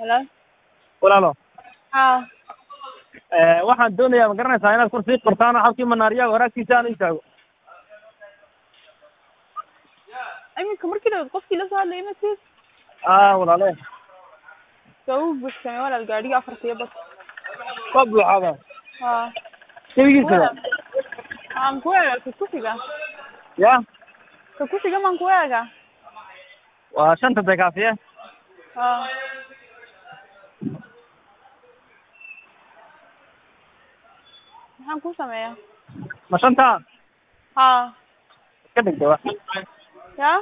Hello. walaalo Haa. Eh, waxaan doonayaa ma garanaysaa inaad kor sii qortaan oo halkii manaariyaha waraagtiisa aan u istaago Iminka markii dhawaad qofkii la soo hadlayay ma tis ah walaale soo u buuxsamay walaal gaadhiga afartiyo bas waa buuxaada haa keligiisa aan ku eega ka kusiga ya ka kusiga maan ku eega waa shanta dekaafiye haa maxaan ku sameeyaa ma shanta haa ka dhigta wa yaa